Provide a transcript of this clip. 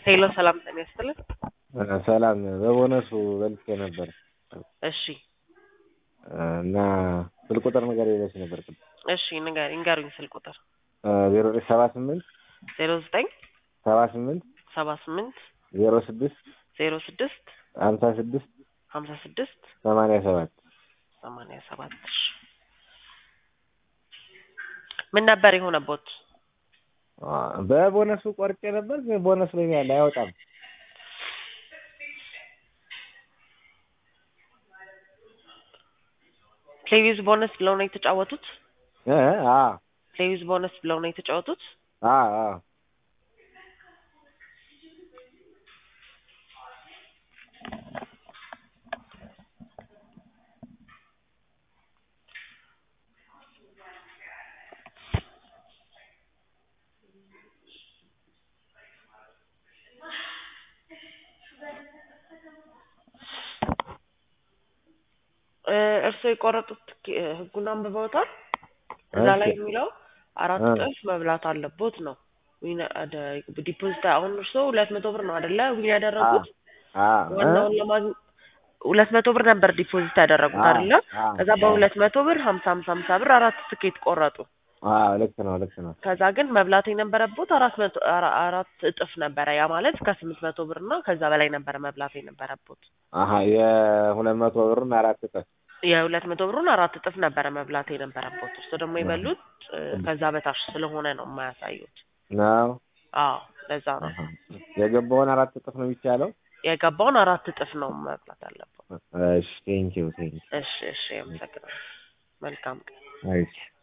ሄሎ ሰላም ጤና ይስጥልን። ሰላም በቦነሱ በልቼ ነበር እሺ እና ስልክ ቁጥር ነገር የለች ነበር እሺ ንገሪ ንገሩኝ ስልክ ቁጥር ዜሮ ሰባ ስምንት ዜሮ ዘጠኝ ሰባ ስምንት ሰባ ስምንት ዜሮ ስድስት ዜሮ ስድስት ሀምሳ ስድስት ሀምሳ ስድስት ሰማንያ ሰባት ሰማንያ ሰባት እሺ ምን ነበር የሆነቦት? በቦነሱ ቆርጬ ነበር ግን ቦነስ ላይ ያለ አይወጣም። ፕሌዊዝ ቦነስ ብለው ነው የተጫወቱት? እ አ ፕሌዊዝ ቦነስ ብለው ነው የተጫወቱት? አ አ እርስዎ የቆረጡት ህጉን አንብበውታል? እዛ ላይ እሺ። የሚለው አራት እ። እጥፍ መብላት አለቦት ነው። ዊን አደ- ዲፖዚት አሁን እርስዎ ሁለት መቶ ብር ነው አይደለ ዊን ያደረጉት? አ ዋናውን ለማግኘት ሁለት መቶ ብር ነበር ዲፖዚት ያደረጉት አይደለ? ከዛ በሁለት መቶ ብር ሀምሳ ሀምሳ ሀምሳ ብር አራት ትኬት ቆረጡ። አ ልክ ነው ልክ ነው። ከዛ ግን መብላት የነበረቦት አራት መቶ አራ- አራት እጥፍ ነበረ። ያ ማለት ከስምንት መቶ ብር እና ከዛ በላይ ነበረ መብላት የነበረቦት። አሀ የሁለት መቶ ብሩን አራት እጥፍ የሁለት መቶ ብሩን አራት እጥፍ ነበረ መብላት የነበረቦት። እርስዎ ደግሞ የበሉት እ፣ ከዛ በታች ስለሆነ ነው የማያሳዩት። ነው። አዎ ለዛ ነው አሀ። የገባውን አራት እጥፍ ነው የሚቻለው። የገባውን አራት እጥፍ ነው መብላት ያለበት። እሺ ቴንኪው ቴንኪው። እሺ እሺ፣ አመሰግናለሁ። መልካም ቀን። እሺ